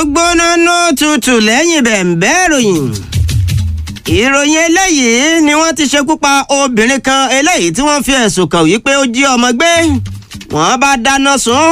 gbóná ná tutù lẹ́yìn bẹ̀ǹbẹ́ ìròyìn ìròyìn eléyìí ni wọ́n ti ṣekú pa obìnrin kan eléyìí tí wọ́n fi ẹ̀sùn kàn wípé ó jí ọmọ gbé wọ́n bá dáná sun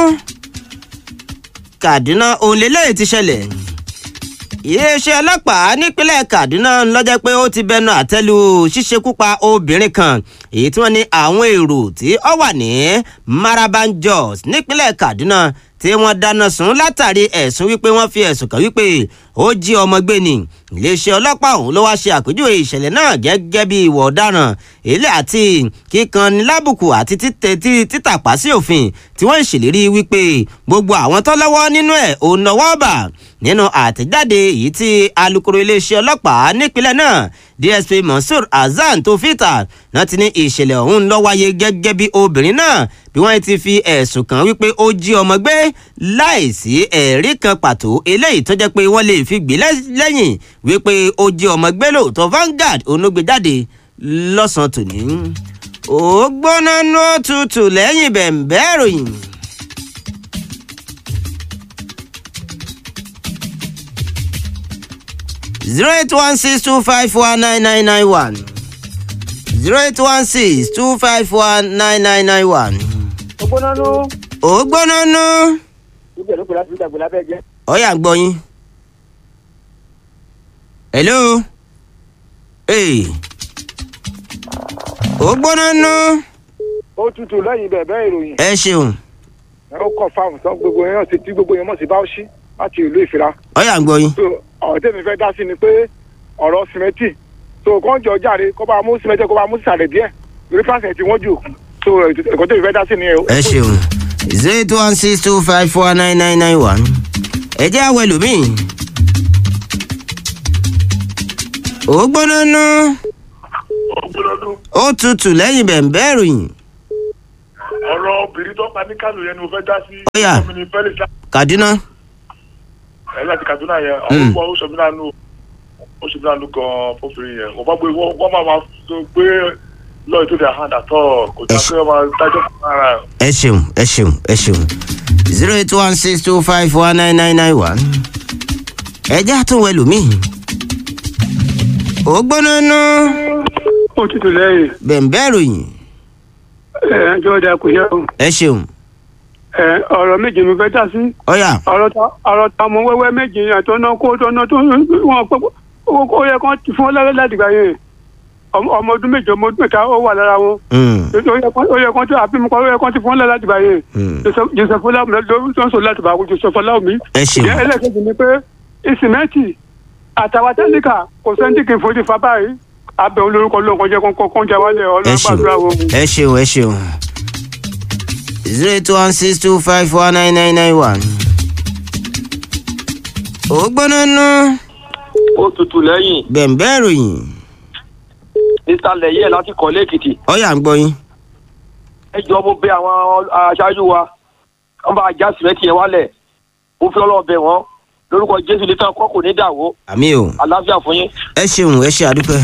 Kaduna òun lélẹ́yìí ti ṣẹlẹ̀ iléeṣẹ́ ọlọ́pàá nípínlẹ̀ Kaduna lọ́jọ́ pé ó ti bẹnu àtẹ́lu ṣíṣekúpa obìnrin kan èyí tí wọ́n ní àwọn èrò tí ó wà ní Maraban Jos nípínlẹ̀ Kaduna tí wọ́n dáná sun látàrí ẹ̀sùn wípé wọ́n fi ẹ̀sùn kàn wípé ó jí ọmọ gbé ni iléeṣẹ́ ọlọ́pàá ọ̀hún ló wáá ṣe àpèjúwe ìṣẹ̀lẹ̀ náà gẹ́gẹ́ bí ìwà ọ̀daràn èlé àti kíkanni lábùkù àti títàpá sí òfin tí wọ́n ń ṣèlérí wípé gbogbo àwọn tó lọ́wọ́ nínú ẹ̀ ò náwó bà nínú àtẹ̀jáde èyí tí alukoro iléeṣẹ́ ọlọ́pàá nípínlẹ̀ náà DSP Mansour Hasan tó fìtà náà ti ní ìṣẹ̀lẹ̀ ọ̀hún ló wáyé gẹ́gẹ́ bí obìnrin náà bí wọ́n ti fi ẹ̀sùn kàn wípé ó jí ọmọ gbé láìsí ẹ̀rí kan pàtó eléyìí tó jẹ́ pé wọ́n lè fi gbé lẹ́yìn wípé ó jí ọmọ gbé lóòótọ́ Vanguard onúgbèjáde lọ́sàn-án tòní. ó gbóná nú tutù lẹ́yìn bẹ̀ǹbẹ́ ìròyìn. zero eight one six two five one nine nine nine one zero eight one six two five one nine nine nine one. ó gbóná nú. ó gbóná nú. ibẹ̀ ló pè láti ìdàgbò lábẹ́ jẹ́. ọ̀yà ń gbọ́ yín. hello. ee. ó gbóná nú. ó tutù lẹ́yìn bẹ̀bẹ̀ ìròyìn. ẹ ṣeun. ẹ ó kọ̀ fáwọn tán gbogbo yẹn sì tí gbogbo yẹn mọ̀ sí báwọ̀ṣí láti ìlú ìfira. ọ̀yà ń gbọ́ yín. so ọ̀rọ̀ tèmi fẹ́ dá sí ni pé ọ̀rọ̀ sìmẹ́ntì so kàn jọ jáde kó bá mú sìmẹ́ntì kó bá mú sàlẹ̀ díẹ̀ lórí pàṣẹ tí wọ́n jù so ẹ̀kọ́ tèmi fẹ́ dá sí ni ẹ̀. ẹ ṣeun zero eight one six two five four nine nine nine one ẹ jẹ́ àwọn ẹlòmíì. ó gbóná nú. ó tutù lẹ́yìn bẹ̀ǹbẹ́ ìròyìn. ọ̀rọ̀ obìnrin tó pa ní kánò yẹn ni mo fẹ́ dá sí. Ó yá. ọmọ mi Felix Kaduna. ẹ̀ láti Kaduna yẹn Mm. àwọn ọmọ oṣù mi lánàá oṣù mi lánàá gan fọfìrin yẹn wọ́n bá gbé wọ́n wọ́n máa ma tó gbé lọ́ọ̀ tó dẹ̀ hàn àtọ̀ kò dá Ẹ ṣe- pé wọ́n máa dájọ́ fún ara ẹ̀. ẹ ṣeun ẹ ṣeun ẹ ṣeun zero eight one six two five one nine nine nine one ẹ jẹ́ àtúnwẹ̀ lómìn. ó gbóná nú. ó tutù lẹ́yìn bẹ̀ǹbẹ́ ìròyìn. ẹ̀ ẹjọ́ ọ̀dà kò yẹ o ẹ ṣeun ẹ̀ ọ̀rọ̀ méje mi fẹ́ dá sí ọ̀yà ọ̀rọ̀ ta ọ̀rọ̀ ta ọmọ wẹ́wẹ́ méje àtọ́nà kó tọ́nà tó wọn pẹ́ ó yẹ kán ti fún ọ lẹ́rẹ́ láti gbà yẹn ọmọ ọmọ ọdún méje ọmọ ọdún mẹ́ta ó wà lára wọn Mm, ó yẹ kán- ó yẹ kán tó àbí mi kọ́ ó yẹ kán ti fún ọ lẹ́rẹ́ láti gbà yẹn mm. joseph fọláwù lórí tó ń sọ láti bá joseph fọláwù mi. ẹ ṣeun ìyẹn ẹlẹ́kẹ̀jì ni pé ìsìmẹ́ǹtì àtàwọn tẹ́líkà kò sẹ́ńtì kì í fojú fa báyìí abẹ́ olórúkọ lóǹkan jẹ́ kọ́ńkọ́ kọ́ńjà wálẹ̀ ẹ ọlọ́run ṣeun gbàdúrà wọn. ẹ ṣeun ẹ ṣeun zero eight one six two five one nine nine nine one. ó gbóná nú. ó tutù lẹ́yìn bẹ̀ǹbẹ́ ìròyìn nísàlẹ̀ yẹ̀ láti kọ́lé èkìtì ọ̀yà ń gbọ́ yín. ẹ jọ mo bẹ̀ àwọn aṣáájú wa wọ́n bá já sìmẹ́ntì yẹn wálẹ̀ mo fi ọlọ́ọ̀ bẹ̀ wọ́n lórúkọ jésù ní tán kọ́ kò ní dàwó àmì o àlàáfíà fún yín. ẹ ṣeun ẹ ṣe àdúpẹ́.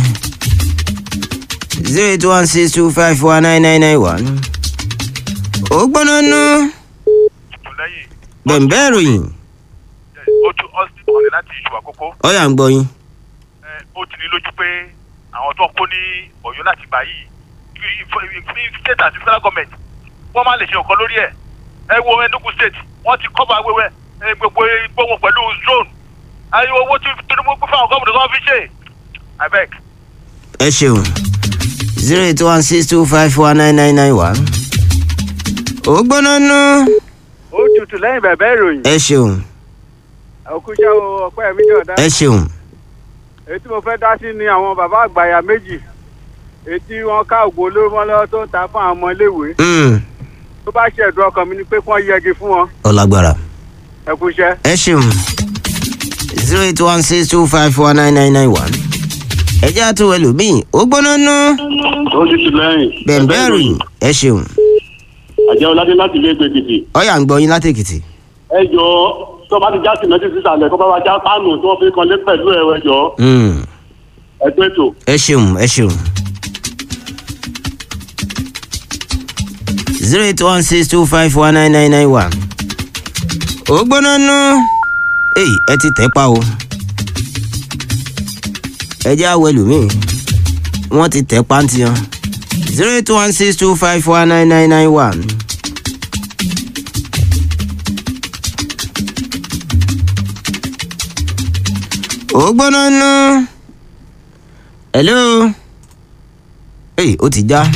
zero eight one six two five one nine nine nine one. ó gbóná nú. lẹ́yìn bẹ̀ǹbẹ́ ìròyìn ojú austin ọ̀rẹ́ láti ìṣù àkókò ọ̀yà ń gbọ́ yín. ó ti ní lójú pé àwọn tó ń kó ní ọ̀yọ́ láti gbà yìí kí state àti federal government wọ́n máa lè ṣe nǹkan lórí ẹ̀ ẹ wo enugu state wọ́n ti cover wẹ́wẹ́ ẹ, gbogbo igbó wọn pẹ̀lú zone ayé owó tí tinubu gbé fáwọn gómìnà tó ń fi ṣe abeg. ẹ ṣeun zero eight one six two five one nine nine nine one. ó gbóná nú. ó tutù lẹ́yìn bẹ̀bẹ̀ ìròyìn. ẹ ṣeun òkúṣẹ́ o ọpẹ́ mi jọ̀dá. ẹ ṣeun èyí tí mo fẹ́ dá sí ni àwọn bàbá àgbàyà méjì èyí tí wọ́n ká ògbó olóró mọ́ lọ́wọ́ tó ń ta fún àwọn ọmọ iléèwé Mm, tó bá ṣe ẹ̀dùn ọkàn mi ni pé kí wọ́n yẹgi fún wọn ọ̀làgbàrà ẹ̀kúṣẹ́. ẹ ṣeun zero eight one six two five one nine nine nine one. ẹ jẹ́ àtúwẹ̀ lómìn ó gbóná nú. ó ti tù lẹ́yìn. bẹ̀ǹbẹ́ ìròyìn ẹ ṣeun àjẹ́ ọ̀làdé láti ilé ìgbé èkìtì. ọ̀yà ń gbọ́ yín láti èkìtì. ẹ jọ tó bá ti já sìmẹ́ntì sísàlẹ̀ kó bá wa já pánù tí wọ́n fi kan lé pẹ̀lú ẹ̀ ẹ jọ Mm, ẹ tó ètò. ẹ ṣeun ẹ ṣeun. zero eight one six two five one nine nine nine one. ó gbóná nú. èyí ẹ ti tẹ́ pa o ẹ jẹ́ àwọ̀ ẹlòmíì wọ́n ti tẹ́ pa ń tiyan zero eight one six two five four nine nine nine one. ó gbóná nú. hello. èyí ó ti já.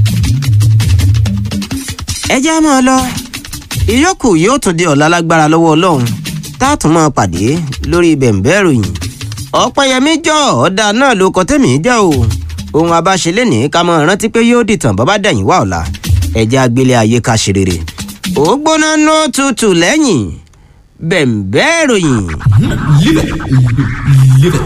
ẹ já máa lọ ìyókù yóò tún di ọ̀la lágbára lọ́wọ́ ọlọ́run tá a tún máa pàdé lórí bẹ̀m̀bẹ́ ìròyìn ọ̀pẹ̀yẹmí jọ ọ̀dà náà ló kọ́ tẹ̀mí jẹ́ o ohun abáṣelé ní ká máa rántí pé yóò dìtàn bàbá dẹ̀yìn wá ọ̀la ẹ̀jẹ̀ agbélé ayé ká ṣe rere ó gbóná ní ó tutù lẹ́yìn bẹ̀m̀bẹ́ ìròyìn. Live it. Live it.